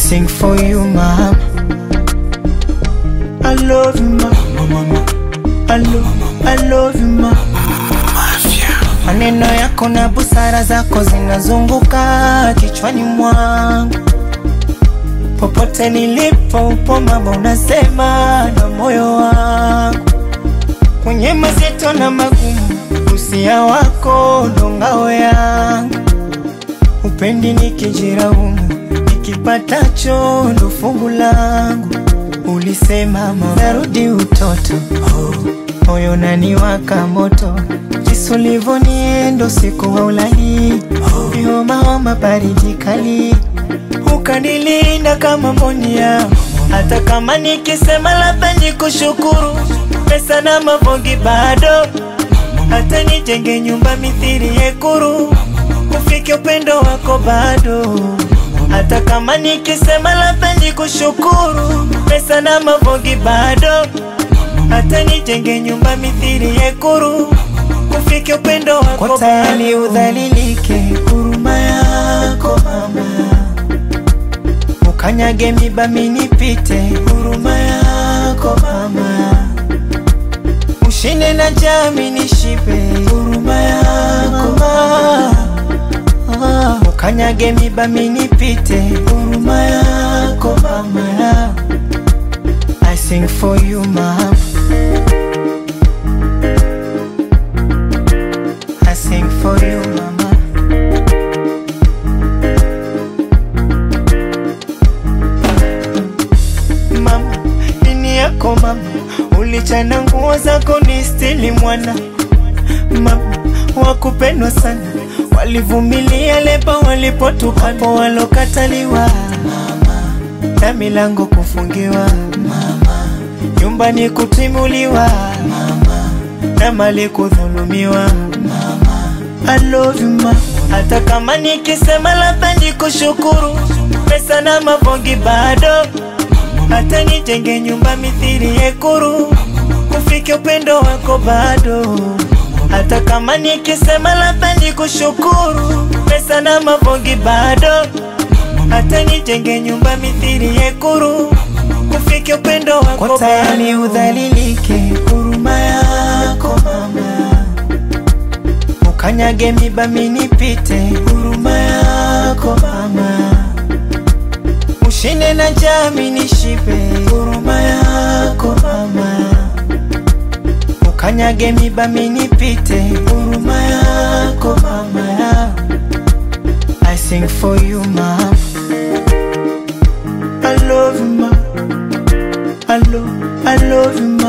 sing for you mama. I love you mama. I love, I love you mama. Maneno yako na busara zako zinazunguka kichwani mwangu, popote nilipo upo mama, unasema na moyo wangu, kwenye mazito na magumu, usia wako ndo ngao yangu, upendi nikijiraumu, nikipatacho ndo fungu langu. Ulisema mama, narudi utoto, moyo naniwaka moto jinsi ulivyoniendo siku wa ulali vihomaoma baridi kali ukanilinda kama monia hata kama nikisema labda nikushukuru pesa na mavongi bado hata nijenge nyumba mithiri yekuru ufike upendo wako bado hata kama nikisema labda nikushukuru pesa na mavongi bado hata nijenge nyumba mithiri yekuru ufike upendo wako kwa tayari udhalilike, huruma yako mama, ukanyage miba minipite, huruma yako mama, ushinde na jami nishipe, huruma yako mama, ukanyage miba minipite, huruma yako mama, I sing for you mama. I sing for you mama. Mama, nini yako mama, ulichana nguo zako ni stili mwana mama, wakupendwa sana, walivumilia leba walipotukapo walokataliwa mama, na milango kufungiwa mama, nyumbani kutimuliwa mama, na mali kudhulumiwa I love you ma, hata kama nikisema labda nikushukuru, pesa na mavongi bado, hata nijenge nyumba mithiri yekuru, ufike upendo wako bado, hata kama nikisema labda nikushukuru, pesa na mavongi bado, hata nijenge nyumba mithiri yekuru, ufike upendo wako kwa tayari udhalilike, huruma yako mama ukanyage miba minipite, huruma yako mama, ushinde na jami nishipe, huruma yako mama, ukanyage miba minipite, huruma yako mama, I sing for you mama, I love you mama, I love, I love you mama.